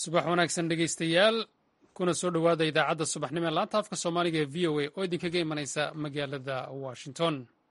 subax wanaagsan dhegaystayaal kuna soo dhowaada idaacadda subaxnimo ee laanta afka soomaaliga ee v o a oo idinkaga imanaysa magaalada washington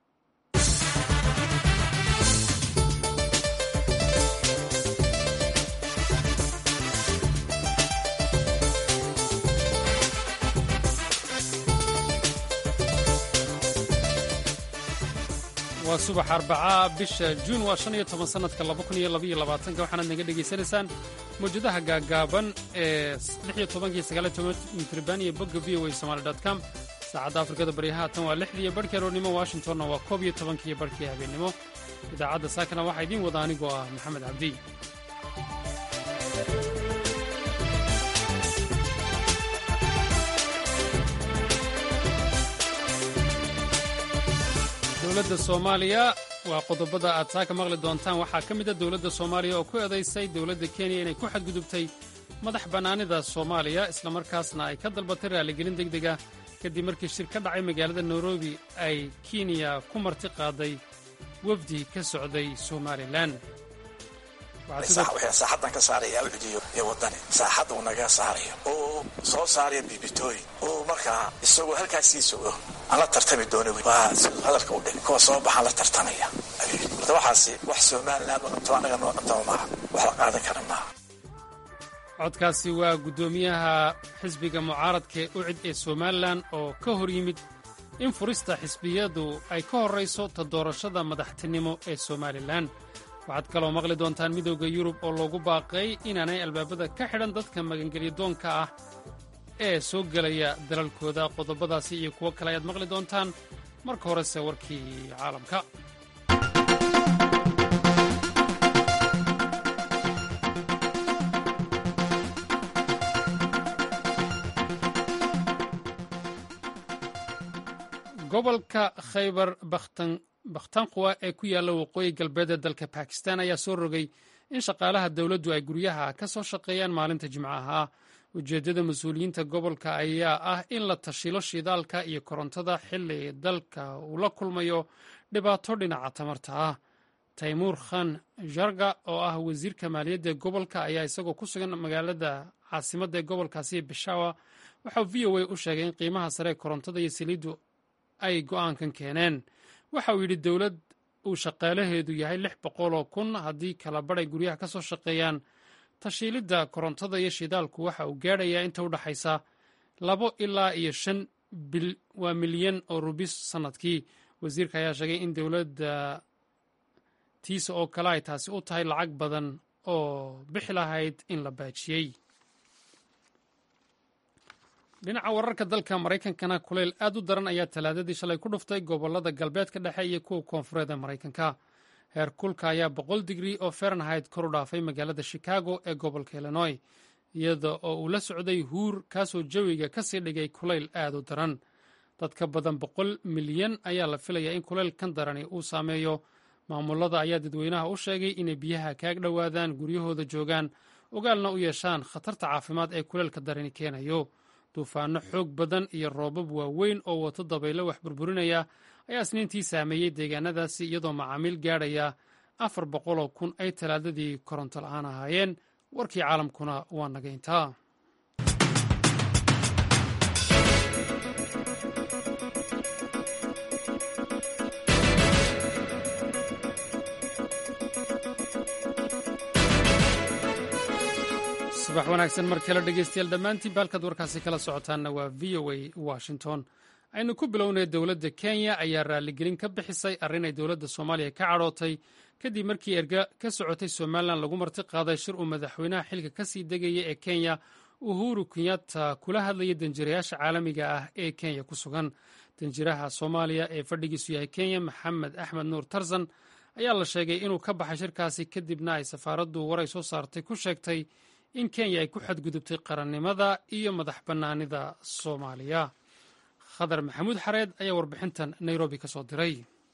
waa subax arbacaa bisha juun waa shan iyo toban sannadka laba kun iyo labaiyo labaatanka waxaanaad naga dhegaysanaysaan mawjadaha gaagaaban ee lix iyo tobanka iyo sagaal iyo toban mitriban iyo bogga v o a somaali dot com saacadda afrikada bari haatan waa lixdii iyo barhkii aroornimo washingtonna waa koob iyo tobankii iyo barhkii habeennimo idaacadda saakana waxaa idiin wada anigoo ah maxamed cabdi dowladda soomaaliya waa qodobada aad saaka maqli doontaan waxaa ka mid a dowladda soomaaliya oo ku eedaysay dowladda kenya inay ku xadgudubtay madax bannaanida soomaaliya islamarkaasna ay ka dalbatay raaligelin deg deg ah kadib markii shir ka dhacay magaalada nairobi ay kenya ku marti qaaday wafdi ka socday somalilan saaxadan ka saaraya ucdiyo iyo wadani saaxadda uu naga saarayo oo soo saaraya bibitooyin oo markaa isagoo halkaasii sogo aan la tartami doono waa hadalka u dhig kuwa soo baxaan la tartamaya horta waxaasi wax somaliland oo dhanto annaga noo dhantaba maaha wax la qaadan kara maaha codkaasi waa guddoomiyaha xisbiga mucaaradka ee ucid ee somalilan oo ka hor yimid in furista xisbiyadu ay ka horrayso ta doorashada madaxtinimo ee somalilan waxaad kaloo maqli doontaan midowda yurub oo loogu baaqay inaanay albaabada ka xidhan dadka magangelyadoonka ah ee soo gelaya dalalkooda qodobadaasi iyo kuwo kale ayaad maqli doontaan marka horese warkii caalamka gobolka khaybar bakhtanqwa ee ku yaalla waqooyi galbeed ee dalka bakistan ayaa soo rogay in shaqaalaha dowladdu ay guryaha ka soo shaqeeyaan maalinta jimcaha ujeeddada mas-uuliyiinta gobolka ayaa ah in la tashilo shidaalka iyo korontada xilli dalka uu la kulmayo dhibaato dhinaca tamarta ah taymuur khan jarga oo ah wasiirka maaliyadda gobolka ayaa isagoo ku sugan magaalada caasimadda ee gobolkaasi bishawa waxau v o a u sheegay in qiimaha sare ee korontada iyo saliiddu ay go'aankan keeneen waxa uu yidhi dowlad uu shaqaalaheedu yahay lix boqoloo kun haddii kala badhay guryaha ka soo shaqeeyaan tashiilidda korontada iyo shidaalku waxa uu gaadhayaa inta u dhaxaysa labo ilaa iyo shan waa milyan oo rubis sannadkii wasiirka ayaa sheegay in dowladda tiisa oo kale ay taasi u tahay lacag badan oo bixi lahayd in la baajiyey dhinaca wararka dalka maraykankana kuleyl aad u daran ayaa talaadadii shalay ku dhuftay gobollada galbeedka dhexe iyo kuwa koonfureed ee maraykanka heer kulka ayaa boqol digri oo farenhait kor u dhaafay magaalada chicago ee gobolka illinoy iyada oo uu la socday huur kaasoo jawiga ka sii dhigay kulayl aad u daran dad ka badan boqol milyan ayaa la filayaa in kulayl kan darani uu saameeyo maamulada ayaa dadweynaha u sheegay inay biyaha kaag dhowaadaan guryahooda joogaan ogaalna u yeeshaan khatarta caafimaad ee kuleylka darani keenayo duufaano xoog badan iyo roobab waaweyn oo wato dabaylo wax burburinaya ayaa isniintii saameeyey deegaanadaasi iyadoo macaamiil gaadhaya afar boqoloo kun ay talaadadii koronto la'aan ahaayeen warkii caalamkuna waa naga intaa subax wanaagsan mar kale dhegeystayaal dhammaantiin baalkaad warkaasi kala socotaanna waa v o a washington aynu ku bilownay dowladda kenya ayaa raaligelin ka bixisay arrin ay dowladda soomaaliya ka cadhootay kadib markii erga ka socotay somalilan lagu marti qaaday shir uu madaxweynaha xilka ka sii degaya ee kenya uhuru kenyatta kula hadlayay danjirayaasha caalamiga ah ee kenya ku sugan danjiraha soomaaliya ee fadhigiisu yahay kenya maxamed axmed nuur tarzan ayaa la sheegay inuu ka baxay shirkaasi kadibna ay safaaraddu waray soo saartay ku sheegtay in kenya ay ku xadgudubtay qarannimada iyo madax bannaanida soomaaliya khadar maxamuud xareed ayaa warbixintan nairobi ka soo diray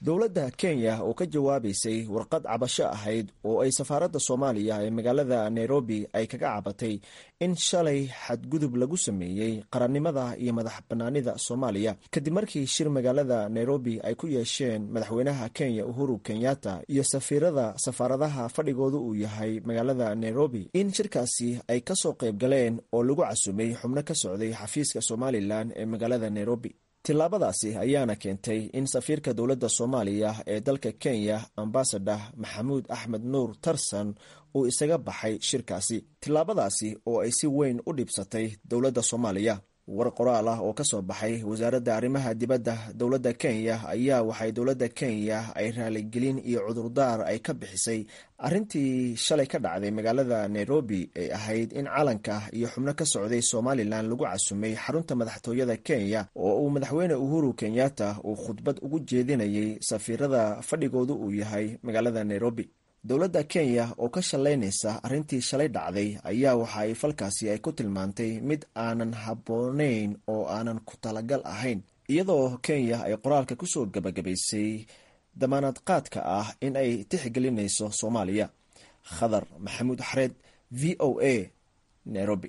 dowladda kenya oo ka jawaabaysay warqad cabasho ahayd oo ay safaaradda soomaaliya ee magaalada nairobi ay kaga cabatay in shalay xadgudub lagu sameeyey qarannimada iyo madax bannaanida soomaaliya kadib markii shir magaalada nairobi ay ku yeesheen madaxweynaha kenya uhuru kenyatta iyo safiirada safaaradaha fadhigoodu uu yahay magaalada nairobi in shirkaasi ay kasoo qayb galeen oo lagu casumay xubno ka socday xafiiska somalilan ee magaalada nairobi tillaabadaasi ayaana keentay in safiirka dowladda soomaaliya ee dalka kenya ambasador maxamuud axmed nuur tarsan uu isaga baxay shirkaasi tillaabadaasi oo ay si weyn u dhibsatay dowladda soomaaliya war qoraal ah oo ka soo baxay wasaaradda arrimaha dibadda dowladda kenya ayaa waxay dowladda kenya ay raaligelin iyo cudurdaar ay ka bixisay arrintii shalay ka dhacday magaalada nairobi ee ahayd in calanka iyo xubno ka socday somalilan lagu casumay xarunta madaxtooyada kenya oo uu madaxweyne uhuru kenyatta uu khudbad ugu jeedinayay safiirada fadhigoodu uu yahay magaalada nairobi dowladda kenya oo ka shallaynaysa arrintii shalay dhacday ayaa waxa ay falkaasi ay ku tilmaantay mid aanan habboonayn oo aanan ku talagal ahayn iyadoo kenya ay qoraalka kusoo gabagabaysay damaanad qaadka ah in ay tixgelinayso soomaaliya khadar maxamuud xareed v o a nairobi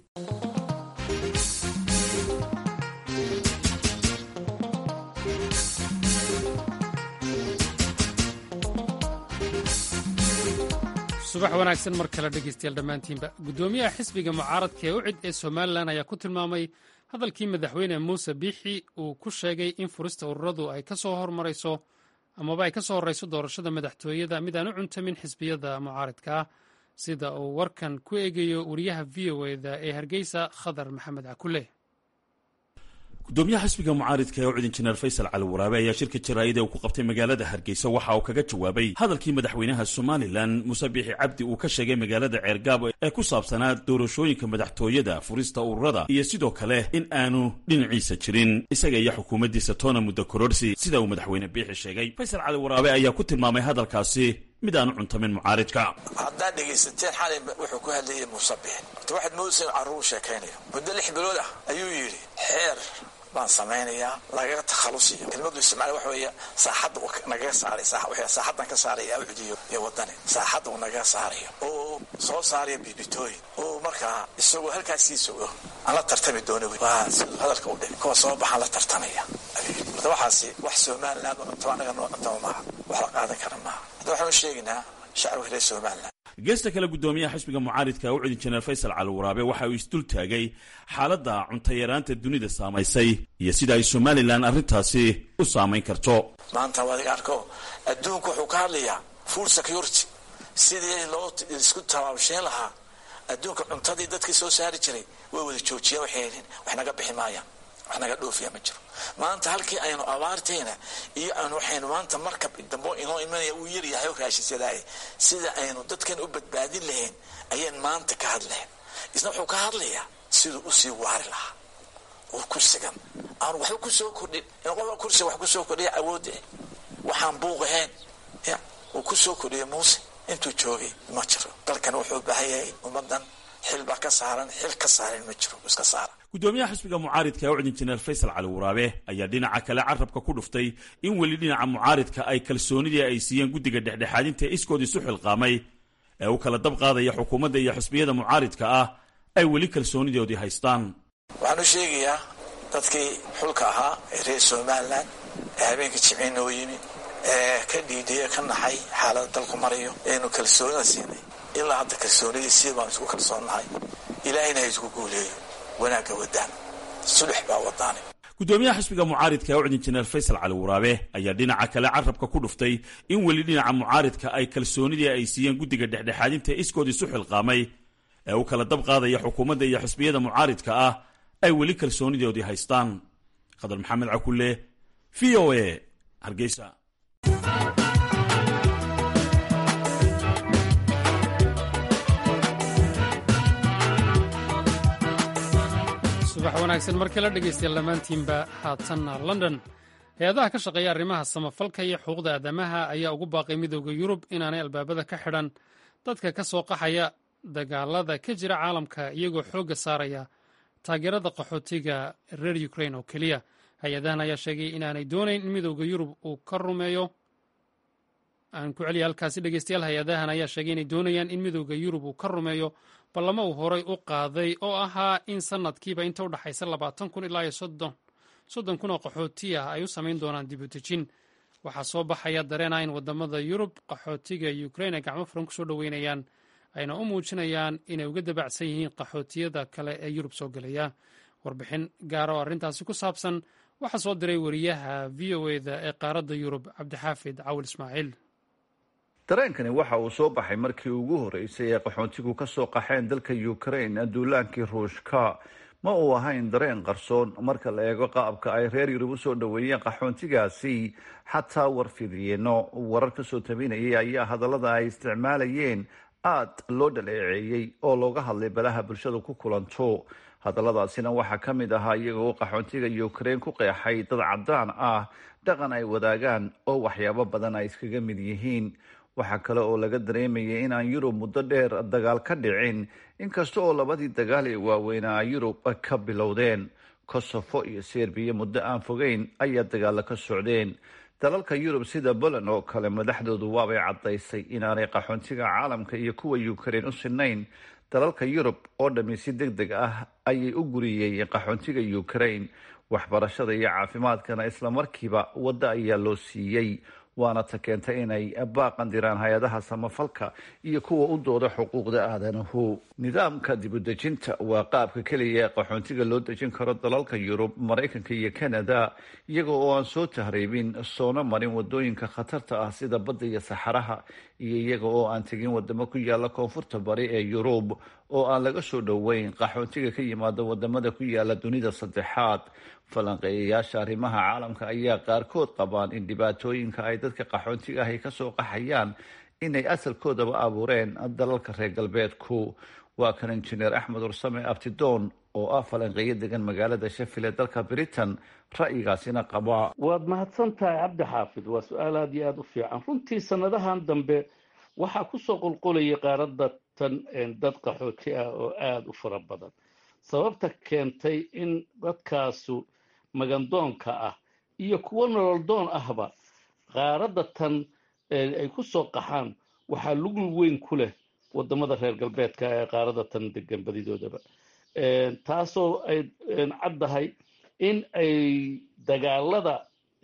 subax wanaagsan mar kale dhegeystayaal dhammaantiinba guddoomiyaha xisbiga mucaaradka ee ucid ee somalilan ayaa ku tilmaamay hadalkii madaxweyne muuse biixi uu ku sheegay in furista ururadu ay kasoo hormarayso amaba ay ka soo horreyso doorashada madaxtooyada mid aan u cuntamin xisbiyada mucaaradka ah sida uu warkan ku eegayo wariyaha v o eda ee hargeysa khadar maxamed cakule gudoomiyaha xisbiga mucaaridka ee ucid injineer faysal cali waraabe ayaa shirka jaraa'id ee uu ku qabtay magaalada hargeysa waxa uu kaga jawaabay hadalkii madaxweynaha somalilan muuse biixi cabdi uu ka sheegay magaalada ceergaabo ee ku saabsanaa doorashooyinka madaxtooyada furista ururada iyo sidoo kale in aanu dhinaciisa jirin isaga iyo xukuumaddiisa toona muddo kororsi sida uu madaxweyne biixi sheegay faysal cali waraabe ayaa ku tilmaamay hadalkaasi mid aanu cuntamin mucaaridka haddaad dhegaysateen xalay wuxuu ku hadlayay muuse biixi horta waxaad moodaysa carruur sheekaynayo muddo lix bilood ah ayuu yidhi xeer baan samaynayaa lagaga takhalusiyo kelmadu isticmaal waxa weeye saaxadda uu nagaga saaray saaxaddan ka saaraya ucdiyo iyo wadani saaxadda uu nagaga saarayo oo soo saaraya bibitooyin oo markaa isagoo halkaasii sogo aan la tartami doono waa siduu hadalka u dhigay kuwa soo baxaan la tartamaya horta waxaasi wax somaliland oo cuntaba anaga noo cuntaba maaha wax la qaadan kara maaha hadda waxaanu sheegaynaa shacabka reer somaliland geesta kale guddoomiyaha xisbiga mucaaridka ucid injineer faysal cali waraabe waxa uu isdul taagay xaaladda cuntayaraanta dunida saamaysay iyo sida ay somalilan arrintaasi u saamayn karto maanta waadiga arko adduunku wuxuu ka hadlayaa food security sidii loo isku tabaabsheyn lahaa adduunka cuntadii dadkii soo saari jiray way wada joojiyeen waxay helin wax naga bixi maayaan wax naga dhoofiya ma jiro maanta halkii aynu abaartayna iyo aynu waxaynu maanta markab dambo inoo imanaya uu yaryahay oo raashinsadaay sida aynu dadkan u badbaadin lahayn ayaan maanta ka hadlayn isna wuxuu ka hadlayaa siduu usii waari lahaa oo kursigan aanu waxba kusoo kordhin in qofka kursiga wax kusoo kordhiya awoodda waxaan buuq ahayn ya uu kusoo kordhiya muuse intuu joogay ma jiro dalkan wuxuu baahan yahay ummadan xil baa ka saaran xil ka saaran ma jiro iska saara gudoomiyaha xisbiga mucaaridka ucid injineer faysal cali waraabe ayaa dhinaca kale carabka ku dhuftay in weli dhinaca mucaaridka ay kalsoonidii ay siiyeen guddiga dhexdhexaadinta iskood isu xilqaamay ee u kala dab qaadaya xukuumadda iyo xisbiyada mucaaridka ah ay weli kalsoonidoodii haystaan waxaan u sheegayaa dadkii xulka ahaa ee reer somalilan ee habeenka jimciin noo yimi ee ka dhiidhiya ka naxay xaalada dalku marayo eenu kalsoonida siinay ilaa hadda kalsoonidii sii baan isku kalsoonnahay ilaahayna ha isku guuleeyo wanaagga wadaan sulux baa wadaane gudoomiyaha xisbiga mucaaridka ucid injineer faysal cali waraabe ayaa dhinaca kale carabka ku dhuftay in weli dhinaca mucaaridka ay kalsoonidii ay siiyeen guddiga dhexdhexaadinta iskood isu xilqaamay ee u kala dab qaadaya xukuumadda iyo xisbiyada mucaaridka ah ay weli kalsoonidoodii haystaan khadar maxamed cakulle v o a hargeysa subax wanaagsan mar kale dhegaystayaal dhammaantiinba haatanna london hay-adaha ka shaqeeya arrimaha samafalka iyo xuquuqda aadamaha ayaa ugu baaqay midooda yurub inaanay albaabada ka xidhan dadka ka soo qaxaya dagaalada ka jira caalamka iyagoo xoogga saaraya taageerada qaxootiga reer ukrain oo keliya hay-adahan ayaa sheegay inaanay doonayn in midooda yurub uu ka rumeeyo aan ku celiya halkaasi dhegeystayaal hay-adahan ayaa sheegay inay doonayaan in midooda yurub uu ka rumeeyo ballamo uu horay u qaaday oo ahaa in sanadkiiba inta u dhexaysa labaatan kun ilaa iyo soddon kun oo qaxooti ah ay u samayn doonaan dib u dejin waxaa soo baxaya dareena in wadamada yurub qaxootiga ukrain ay gacmo furan kusoo dhoweynayaan ayna u muujinayaan inay uga dabacsan yihiin qaxootiyada kale ee yurub soo gelaya warbixin gaara oo arrintaasi ku saabsan waxaa soo diray wariyaha v o eda ee qaaradda yurub cabdixaafid cawil ismaaciil dareenkani waxa uu soo baxay markii ugu horeysay ee qaxoontigu ka soo qaxeen dalka ukrain duulaankii ruushka ma uu ahayn dareen qarsoon marka la eego qaabka ay reer yurub u soo dhoweeyeen qaxoontigaasi xataa warfidiyeeno warar ka soo tabinayay ayaa hadallada ay isticmaalayeen aad loo dhaleeceeyey oo looga hadlay balaha bulshada ku kulanto hadalladaasina waxaa ka mid ahaa iyagoo qaxoontiga ukrain ku qeexay dad caddaan ah dhaqan ay wadaagaan oo waxyaabo badan ay iskaga mid yihiin waxaa kale oo laga dareemayay inaan yurub muddo dheer dagaal ka dhicin inkasta oo labadii dagaal ee waaweynaa yurub ka bilowdeen kosofo iyo serbiya muddo aan fogeyn ayaa dagaalo ka socdeen dalalka yurub sida poland oo kale madaxdoodu waabay caddaysay inaanay qaxoontiga caalamka iyo kuwa ukrain u sinayn dalalka yurub oo dhammi si deg deg ah ayay u guriyeen qaxoontiga ukrain waxbarashada iyo caafimaadkana islamarkiiba waddo ayaa loo siiyey waana ta keentay inay baaqan diraan hay-adaha samafalka iyo kuwa u dooda xuquuqda aadanahu nidaamka dibudejinta waa qaabka keliya ee qaxoontiga loo dejin karo dalalka yurub maraykanka iyo canada iyaga oo aan soo tahriibin soona marin wadooyinka khatarta ah sida badda iyo saxaraha iyo iyaga oo aan tegin wadamo ku yaala koonfurta bari ee yurub oo aan laga soo dhoweyn qaxoontiga ka yimaada wadamada ku yaala dunida saddexaad falanqeeyayaasha arrimaha caalamka ayaa qaarkood qabaan in dhibaatooyinka ay dadka qaxoontiga ahi kasoo qaxayaan inay asalkoodaba abuureen dalalka reer galbeedku waa kan injineer axmed ursame abtidoon oo ah falanqeeyo degan magaalada shafil ee dalka britain ra'yigaasina qaba waad mahadsan tahay cabdi xaafid waa su-aal aada iyo aada u fiican runtii sanadahan dambe waxaa kusoo qulqulayay qaaradda tan dad qaxooti ah oo aada u fara badan sababta keentay in dadkaasu magandoonka ah iyo kuwo nololdoon ahba qaaradda tan ay ku soo qaxaan waxaa lugul weyn ku leh wadamada reer galbeedka ee qaaradda tan degan badidoodaba taasoo ay caddahay in ay dagaalada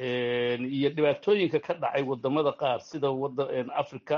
iyo dhibaatooyinka ka dhacay wadamada qaar sida africa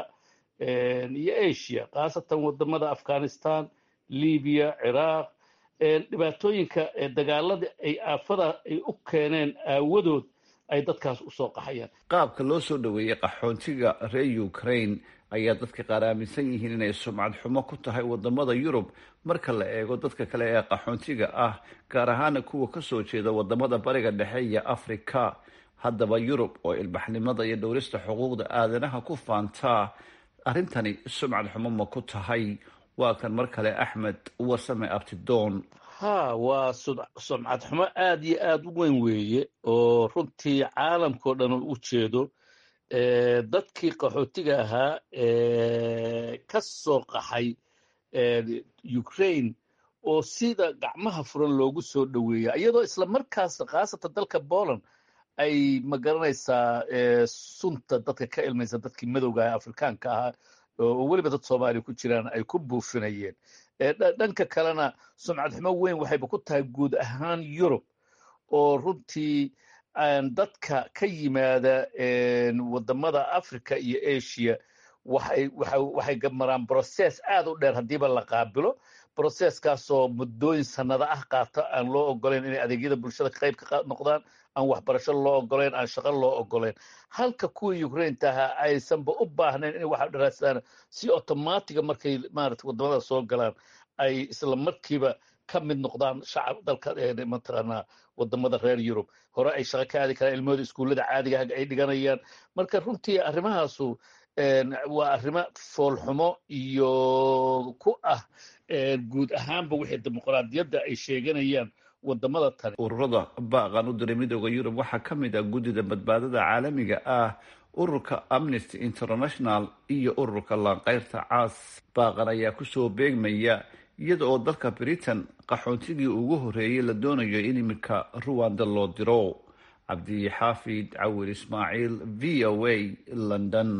iyo asia khaasatan wadamada afghanistan libiya ciraaq dhibaatooyinka dagaalada ay aafada ay u keeneen aawadood ay dadkaas usoo qaxayaan qaabka loo soo dhoweeyey qaxoontiga reer ukraine ayaa dadka qaar aaminsan yihiin inay sumcad xumo ku tahay wadamada yurub marka la eego dadka kale ee qaxoontiga ah gaar ahaana kuwa kasoo jeeda wadamada bariga dhexe iyo afrika haddaba yurub oo ilbaxnimada iyo dhowrista xuquuqda aadanaha ku faantaa arrintani sumcad xumo ma ku tahay waa kan mar kale axmed warsame abtidoon ha waa sumcad xumo aada iyo aada u weyn weeye oo runtii caalamkao dhan u jeedo dadkii qaxootiga ahaa ka soo qaxay ukraine oo sida gacmaha furan loogu soo dhoweeya iyadoo isla markaas khaasatan dalka poland ay magaranaysaa sunta dadka ka ilmaysa dadkii madowga ah afrikaanka ahaa oo weliba dad soomaaliya ku jiraan ay ku buufinayeen dhanka kalena sumcad xumo weyn waxayba ku tahay guud ahaan yurub oo runtii dadka ka yimaada wadamada africa iyo asia waxay waxay maraan brocess aad u dheer haddiiba la qaabilo brocesskaasoo muddooyin sanado ah qaata aan loo ogoleyn inay adeegyada bulshada qayb ka noqdaan aan waxbarasho loo ogoleyn aan shaqo loo ogoleyn halka kuwii ukrainta ahaa aysanba u baahnayn inay waxa dharaastaan si automatiga markay maarata wadamada soo galaan ay isla markiiba ka mid noqdaan shacab dalka mataqaanaa wadamada reer yurub hore ay shaqo ka aadi karaan ilmahooda iskuullada caadiga ay dhiganayaan marka runtii arrimahaasu waa arrimo foolxumo iyo ku ah guud ahaanba wixii dimuqraadiyadda ay sheeganayaan wadamada tani ururada baaqan u diray midooda yurub waxaa ka mid ah guddida badbaadada caalamiga ah ururka amnesty international iyo ururka laanqeyrta caas baaqan ayaa kusoo beegmaya iyada oo dalka britain qaxoontigii ugu horreeyey la doonayo in iminka ruwanda loo diro cabdi xaafid cawir ismaaciil v o a london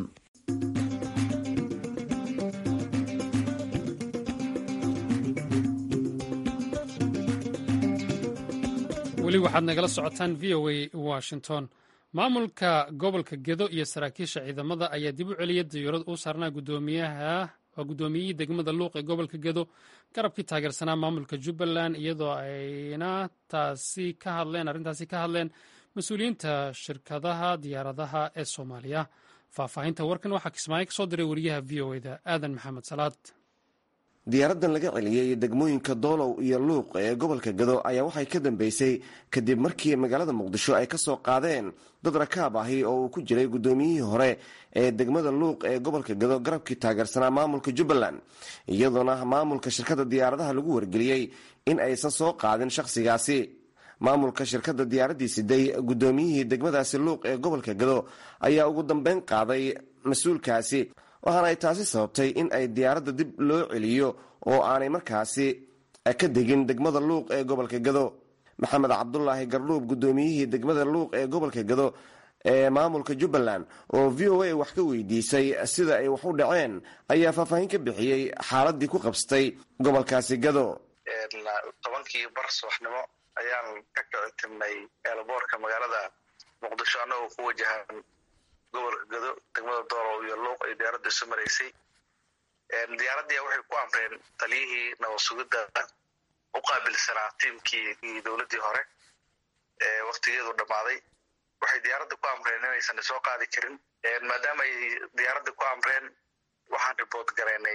weli waxaad nagala socotaan v o a washington maamulka gobolka gedo iyo saraakiisha ciidamada ayaa dib u celiyay diyuurad uu saarnaa gudoomiyaha waa guddoomiyihii degmada luuq ee gobolka gedo garabkii taageersanaa maamulka jubbaland iyadoo ayna taasi ka hadleen arrintaasi ka hadleen mas-uuliyiinta shirkadaha diyaaradaha ee soomaaliya faahfaahinta warkan waxaa kismaayo ka soo diray wariyaha v o eda aadan maxamed salaad diyaaradan laga celiyey degmooyinka doolow iyo luuq ee gobolka gado ayaa waxay ka dambeysay kadib markii magaalada muqdisho ay ka soo qaadeen dad rakaab ahi oo uu ku jiray guddoomiyihii hore ee degmada luuq ee gobolka gado garabkii taageersanaa maamulka jubbaland iyadoona maamulka shirkadda diyaaradaha lagu wargeliyey in aysan soo qaadin shakhsigaasi maamulka shirkadda diyaaraddii siday guddoomiyihii degmadaasi luuq ee gobolka gado ayaa ugu dambeyn qaaday mas-uulkaasi waxaana ay taasi sababtay in ay diyaaradda dib loo celiyo oo aanay markaasi ka degin degmada luuq ee gobolka gado maxamed cabdulaahi gardhuub guddoomiyihii degmada luuq ee gobolka gado ee maamulka jubbaland oo v o a wax ka weydiisay sida ay wax u dhaceen ayaa faahfaahin ka bixiyey xaaladii ku qabsatay gobolkaasi gado tobankii bar subaxnimo ayaan ka kici timnay eelboorka magaalada muqdisho annagoo ku wajahan gobolka gado degmada doolow iyo luuq ay diyaaradda isu maraysay diyaaraddii waxay ku amreen taliyihii nabad-sugidda u qaabilsanaa tiimkii iyo dowladdii hore ee waktigeedu dhammaaday waxay diyaaradda ku amreen inaysan isoo qaadi karin maadaama ay diyaaradda ku amreen waxaan riboort garaynay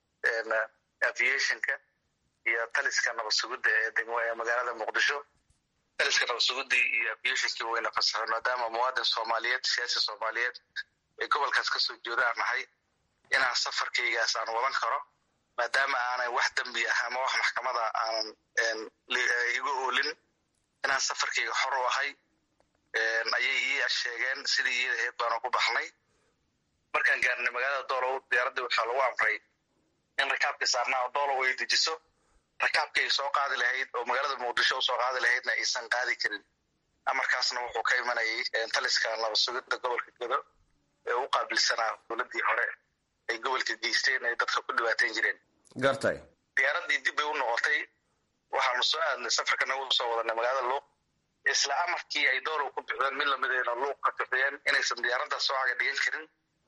aviationka iyo taliska nabad-sugidda ee magaalada muqdisho taliska nabad-sugiddii iyo aviationkii wayna fasaxeen maadaama muwaadin soomaaliyeed siyaasi soomaaliyeed ee gobolkaas kasoo jeeda aan nahay inaan safarkaygaas aan wadan karo maadaama aanan wax dembi ah ama wax maxkamada aanan iga oolin inaan safarkayga xor u ahay ayay ii sheegeen sidii iyada aheyd baanu ku baxnay markaan gaarnay magaalada doolow diyaaraddii waxaa lagu amray in rakaabkii saarnaa doolow ay dejiso rakaabkii ay soo qaadi lahayd oo magaalada muqdisho usoo qaadi lahaydna aysan qaadi karin amarkaasna wuxuu ka imanayay taliska nabad-sugidda gobolka gado ee u qaabilsanaa dowladdii hore ay gobolka geysteen ay dadka ku dhibaateyn jireen gartay diyaaraddii dib bay u noqotay waxaanu soo aadnay safarka nagu soo wadanay magaalada luuq isla amarkii ay doolow ku bixiyeen mid lamidayna luuq ka bixiyeen inaysan diyaaradda soo caga dhigan karin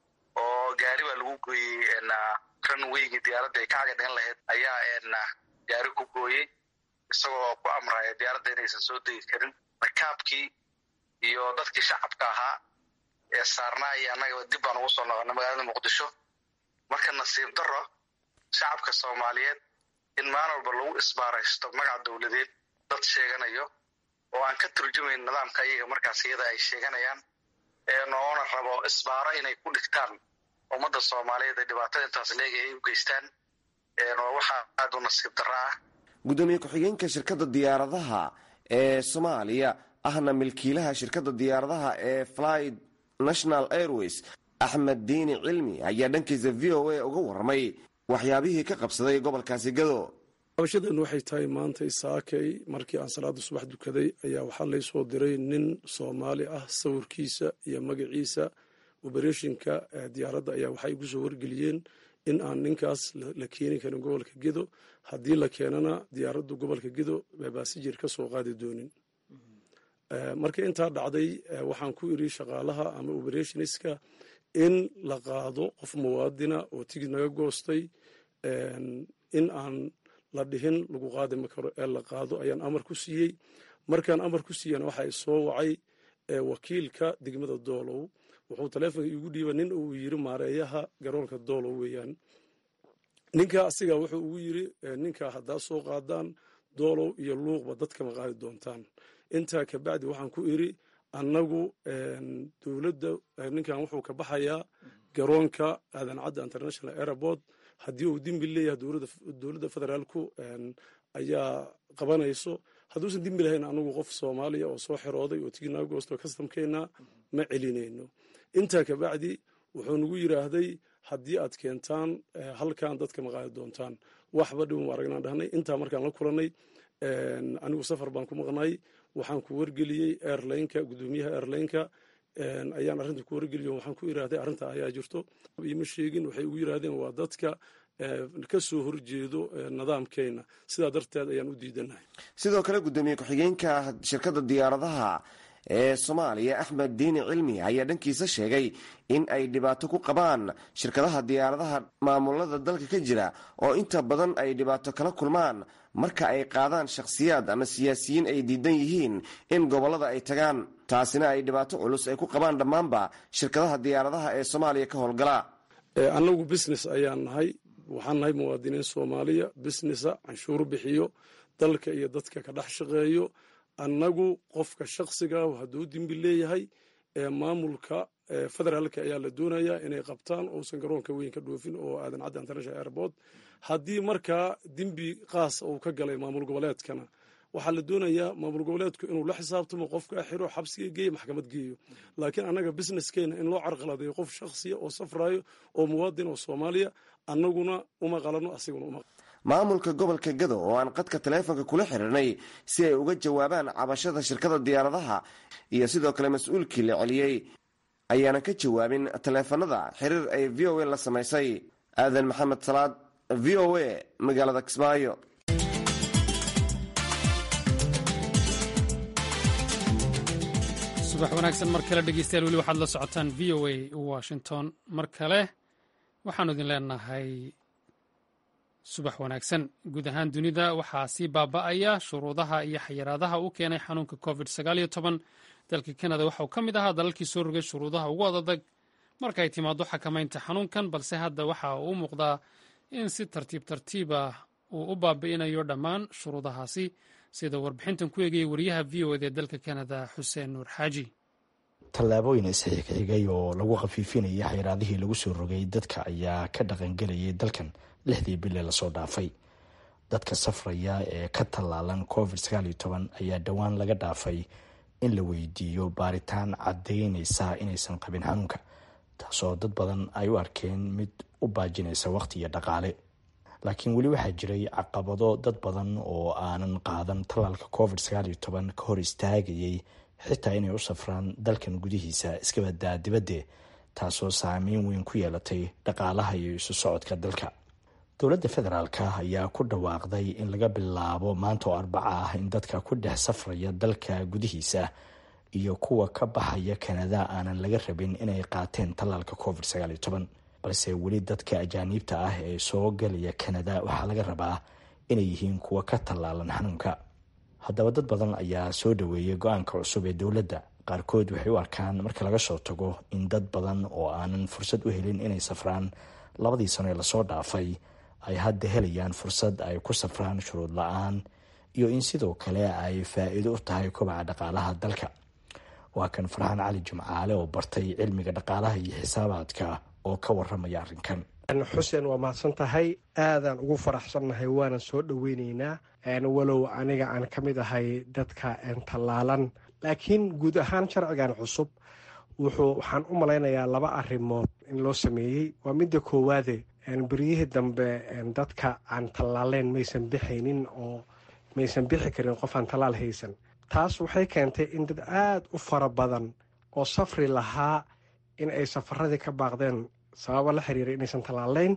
oo gaari baa lagu gooyey runwaygii diyaaradda ay ka caga dhigan lahayd ayaa gaari ku gooyey isagoo ku amraya diyaaradda inaysan soo degi karin rakaabkii iyo dadkii shacabka ahaa ee saarnaa iyo annaga dib baan ugu soo noqonay magaalada muqdisho marka nasiib daro shacabka soomaaliyeed in maalin walba lagu isbaaraysto magac dowladeed dad sheeganayo oo aan ka turjumayn nidaamka iyaga markaas iyada ay sheeganayaan noona rabo isbaaro inay ku dhigtaan ummadda soomaaliyeed ee dhibaatada intaas leega ay u geystaan waxaa aada u nasiib darro ah guddoomiye ku-xigeenka shirkadda diyaaradaha ee soomaaliya ahna milkiilaha shirkadda diyaaradaha ee flyd national airways axmed diini cilmi ayaa dhankiisa v o a uga warramay waxyaabihii ka qabsaday gobolkaasi gado qabashadan waxay tahay maanta isaakay markii aan salaada subax dukaday ayaa waxaa laysoo diray nin soomaali ah sawirkiisa iyo magaciisa obereshinka diyaaradda ayaa waxay igu soo wargeliyeen in aan ninkaas la keeni karin gobolka gedo haddii la keenana diyaaraddu gobolka gedo baasijir ka soo qaadi doonin marka intaa dhacday waxaan ku iri shaqaalaha ama oberationiska in la qaado qof muwaadina oo tigid naga goostay in aan la dhihin lagu qaadi ma karo ee la qaado ayaan amar ku siiyey markaan amar ku siiyana waxaa soo wacay wakiilka degmada doolow wuxuu taleefonka iigu dhiiba nin uu yiri maareeyaha garoonka doolow weeyaan ninka asiga wuxuu ugu yiri ninka haddaa soo qaadaan doolow iyo luuqba dadkama qaadi doontaan intaa kabacdi waxaan ku iri annagu dowladda ninkan wuxuu ka baxayaa garoonka aadan cadda international airport haddii uu dembi leeyahay dowladda federaalku ayaa qabanayso hadduusan dembi lahayn anagu qof soomaaliya oo soo xirooday oo tiginaga goosto kastamkeena ma celinayno intaa kabacdi wuxuu nagu yiraahday haddii aad keentaan halkan dadka ma qaadi doontaan waxba dhibum aragnaan dhahnay intaa markaan la kulanay anigu safar baan ku maqnay waxaan ku wargeliyey airlineka guddoomiyaha airlineka ayaan arrinta ku wargeliyo waxaan ku yidhahday arrinta ayaa jirto ima sheegin waxay ugu yidhahdeen waa dadka ka soo horjeedo nidaamkeena sidaa darteed ayaan u diidanahay sidoo kale guddoomiye ku-xigeenka shirkadda diyaaradaha ee soomaaliya axmed diini cilmi ayaa dhankiisa sheegay in ay dhibaato ku qabaan shirkadaha diyaaradaha maamulada dalka ka jira oo inta badan ay dhibaato kala kulmaan marka ay qaadaan shakhsiyaad ama siyaasiyiin ay diidan yihiin in gobollada ay tagaan taasina ay dhibaato culus ay ku qabaan dhammaanba shirkadaha diyaaradaha ee soomaaliya ka howlgala annagu business ayaan nahay waxaan nahay muwaadiniin soomaaliya businessa canshuur bixiyo dalka iyo dadka ka dhex shaqeeyo annagu qofka shaksiga hadduu dembi leeyahay maamulka federaalka ayaa la doonayaa inay qabtaan uusan garoonka weyn ka dhoofin oo aadan cadda international airport haddii markaa dembi qaas uu ka galay maamul goboleedkana waxaa la doonayaa maamul goboleedku inuu la xisaabtamo qofka xiro xabsiga geeyo maxkamad geeyo laakiin annaga businesskeena in loo carqaladeeyo qof shaksiya oo safrayo oo muwaadin oo soomaaliya annaguna uma qalano asiguna uma maamulka gobolka gado oo aan qadka taleefonka kula xiriirnay si ay uga jawaabaan cabashada shirkada diyaaradaha iyo sidoo kale mas-uulkii la celiyey ayaana ka jawaabin taleefanada xiriir ay v o a la samaysay aadan maxamed salaad v o a magaalada kismaayo subax wanaagsan mar kale dhegeystayaal weli waxaad la socotaan v o a washington mar kale waxaanu idin leenahay subax wanaagsan guud ahaan dunida waxaa sii baaba'aya shuruudaha iyo xayiraadaha uu keenay xanuunka covid sagaaliyo toban dalka kanada waxauu ka mid ahaa dalalkii soo rogay shuruudaha ugu adadag marka ay timaado xakamaynta xanuunkan balse hadda waxa uu u muuqdaa in si tartiib tartiiba uu u baabi'inayo dhammaan shuruudahaasi sida warbixintan ku eegayay wariyaha v o ed ee dalka kanada xuseen nuur xaaji tallaabooyin isxigxigay oo lagu khafiifinayay xayiraadihii lagu soo rogay dadka ayaa ka dhaqangelayay dalkan lixdii bile lasoo dhaafay dadka safraya ee ka tallaalan covid sagaaliyo toban ayaa dhowaan laga dhaafay in la weydiiyo baaritaan caddaynaysa inaysan qabin xanuunka taasoo dad badan ay u arkeen mid u baajinaysa waqti iyo dhaqaale laakiin weli waxaa jiray caqabado dad badan oo aanan qaadan tallaalka covid sagaaliyo toban ka hor istaagayay xitaa inay u safraan dalkan gudihiisa iskabadaa dibadde taasoo saameyn weyn ku yeelatay dhaqaalaha iyo isu socodka dalka dowladda federaalka ayaa ku dhawaaqday in laga bilaabo maanta oo arbaca ah in dadka ku dhex safraya dalka gudihiisa iyo kuwa ka baxaya kanada aanan laga rabin inay qaateen tallaalka covid sagaaliyo toban balse weli dadka ajaaniibta ah ee soo galaya kanada waxaa laga rabaa inay yihiin kuwa ka tallaalan xanuunka haddaba dad badan ayaa soo dhaweeyay go-aanka cusub ee dowladda qaarkood waxay u arkaan marka laga soo tago in dad badan oo aanan fursad u helin inay safraan labadii sano ee lasoo dhaafay ay hadda helayaan fursad ay ku safraan shuruud la-aan iyo in sidoo kale ay faa-iido u tahay kobaca dhaqaalaha dalka waa kan farxaan cali jimcaale oo bartay cilmiga dhaqaalaha iyo xisaabaadka oo ka waramaya arrinkan xuseen waa mahadsan tahay aadaan ugu faraxsannahay waana soo dhoweyneynaa walow aniga aan ka mid ahay dadka tallaalan laakiin guud ahaan sharcigan cusub wuxuu waxaan u malaynayaa laba arrimood in loo sameeyey waa midda koowaade beryihii dambe dadka aan tallaaleyn maysan bixaynin oo maysan bixi karin qof aan tallaal haysan taas waxay keentay in dad aada u fara badan oo safri lahaa in ay safaradii ka baaqdeen sababo la xiriira inaysan tallaaleyn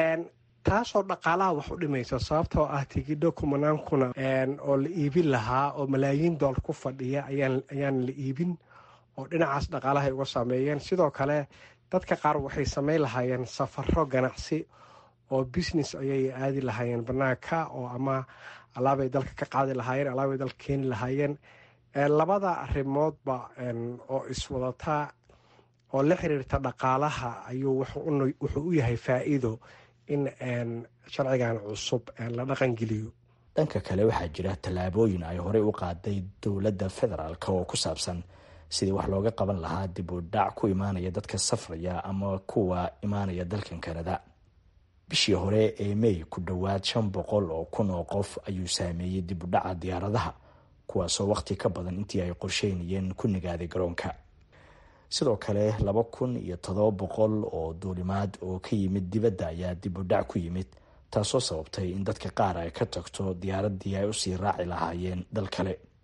taasoo dhaqaalaha wax u dhimaysa sababtoo ah tigidho kumanaan kuna oo la iibin lahaa oo malaayiin doolar ku fadhiya ayaan la iibin oo dhinacaas dhaqaalahay uga saameeyeen sidoo kale dadka qaar waxay samayn lahaayeen safaro ganacsi oo business ayay aadi lahaayeen banaanka oo ama alaabay dalka ka qaadi lahaayeen alaabay dalka keeni lahaayeen labada arrimoodba oo iswadataa oo la xiriirta dhaqaalaha ayuu wuxuu u yahay faa-iido in sharcigan cusub la dhaqangeliyo dhanka kale waxaa jira tallaabooyin ay horey u qaaday dowladda federaalk oo ku saabsan sidii wax looga qaban lahaa dib u dhac ku imaanaya dadka safraya ama kuwa imaanaya dalkan kanada bishii hore ee may ku dhowaad shan boqol oo kun oo qof ayuu saameeyey dib u dhaca diyaaradaha kuwaasoo waqti ka badan intii ay qorsheynayeen ku nagaaday garoonka sidoo kale laba kun iyo todoba boqol oo duulimaad oo ka yimid dibadda ayaa dib u dhac ku yimid taasoo sababtay in dadka qaar ay ka tagto diyaaraddii ay usii raaci lahaayeen dal kale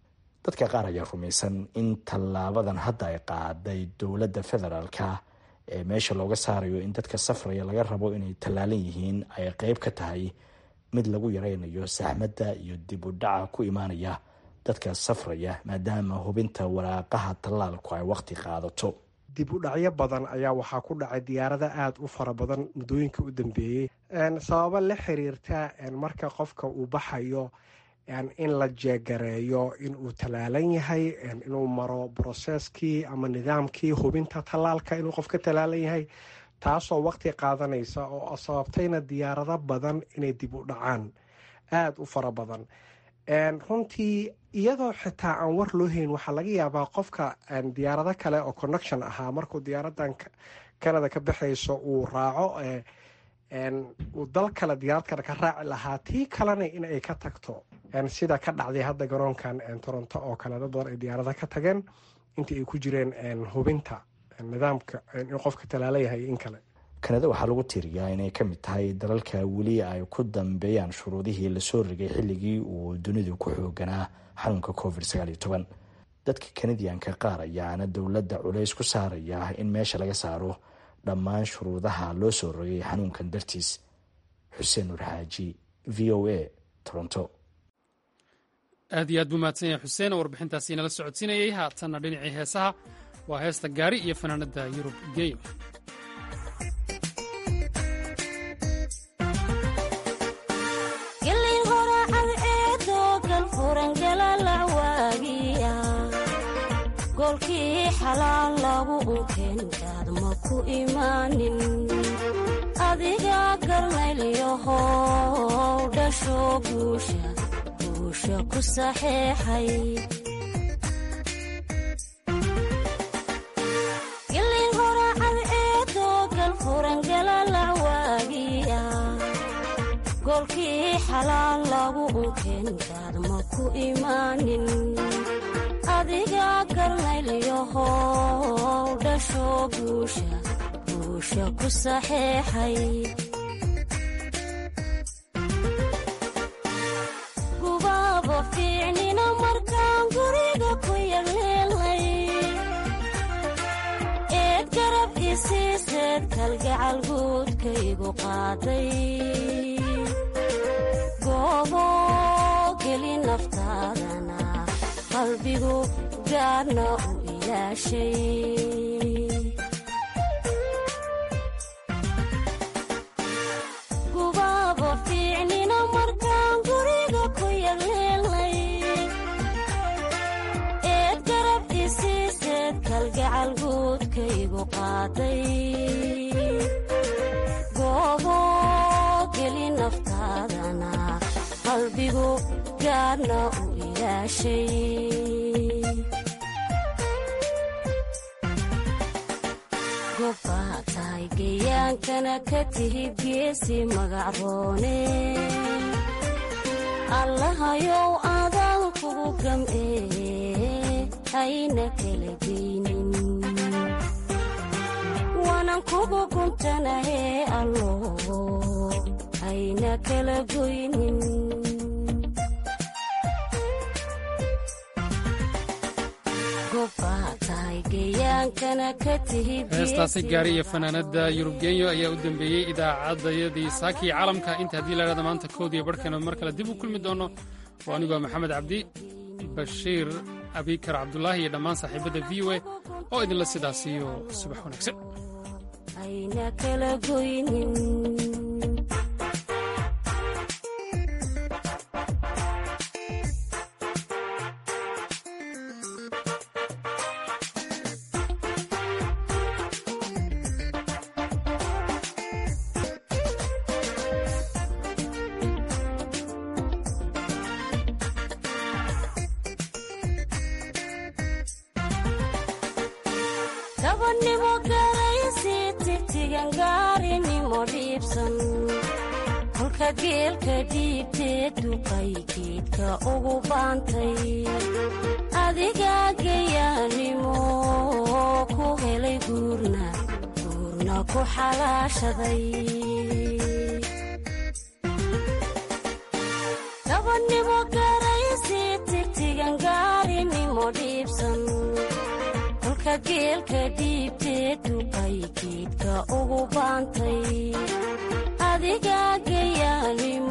dadka qaar ayaa rumaysan in tallaabadan hadda ay qaaday dowladda federaalka ee meesha looga saarayo in dadka safraya laga rabo inay tallaalan yihiin ay qeyb ka tahay mid lagu yareynayo saxmadda iyo dib u dhaca ku imaanaya dadka safraya maadaama hubinta waraaqaha tallaalku ay waqti qaadato dib u dhacyo badan ayaa waxaa ku dhacay diyaarada aada u fara badan muddooyinka u dambeeyey sababo la xiriirta marka qofka uu baxayo in la jeegareeyo inuu tallaalan yahay inuu maro broseskii ama nidaamkii hubinta tallaalka inuu qof ka tallaalan yahay taasoo waqti qaadanaysa oo sababtayna diyaarado badan inay dib u dhacaan aada u fara badan runtii iyadoo xitaa aan war loo hayn waxaa laga yaabaa qofka diyaarado kale oo connection ahaa markuu diyaaradan canada ka baxayso uu raaco uu dal kale diyaarad kale ka raaci lahaa tii kalena in ay ka tagto sida ka dhacday hadda garoonkan toronto oo kale dad badan ay diyaarada ka tageen intii ay ku jireen hubinta nidaamka in qofka talaala yahay in kale kanada waxaa lagu tiriyaa inay ka mid tahay dalalka weli ay ku dambeeyaan shuruudihii lasoo rigay xilligii uu dunidu ku xooganaa xanuunka covid sagaaliyo toban dadka kanadiyanka qaar ayaana dowladda culays ku saaraya in meesha laga saaro dhammaan shuruudaha loo soo rogay xanuunkan dartiis xuseen nur xaaji v o a toronto aad iyo aad buu mahadsan yahay xuseen oo warbixintaasi inala socodsiinayay haatanna dhinacii heesaha waa heesta gaari iyo fanaanada yurub geyo golkii xalaal lagu unkeenkaad ma ku imaanin adiga garnaylyahow dhasho guusha guusha ku saxeexay gilin horacad eedoo galfurangalalacwaagiya golkii xalaal lagu unkeenkaad ma ku imaanin adiga garnaylyahow dhasho guusha guusha ku saxeexay gubaaba fiicnina markaan guriga ku yarleelnay eed garab isiiseed kalgacal guudkaygu qaaday goobo geli naftaadana qalbigu gaarna u ilaashay gubaaba fiicnina markaan guriga ku yarleelnay eed garab isiiseed kalgacal guudkaygu qaaday goobo geli naftaadana qalbigu gaarna u gobbaa tahay geyaankana ka tihid geesi magacroone allahayow adaan kugu gam'ee hayna kala geynin waanan kugu guntanahee allo hayna kala goynin heestaasi gaari iyo fanaanada yurub genyo ayaa u dembeeyey idaacadayadii saakii caalamka inta haddii laydhahda maanta koodiyo barhkeena mar kale dib u kulmi doono oo anigoo maxamed cabdi bashiir abikar cabdulaahi iyo dhammaan saaxiibadda v o a oo idinla sidaas iyo subax wanaagsan dabannimo garaysi tigtigan gaarinimo dhiibsan kolka geelka dhiibtee duqay geedka ugu baantay adiga gayaanimo ku helay guurna guurna ku xalaashaday dabannimo garaysi tigtigan gaarini dhiibsan kolka geelka dhiibtee duqay geedka ugu baantay adiga gayaanimo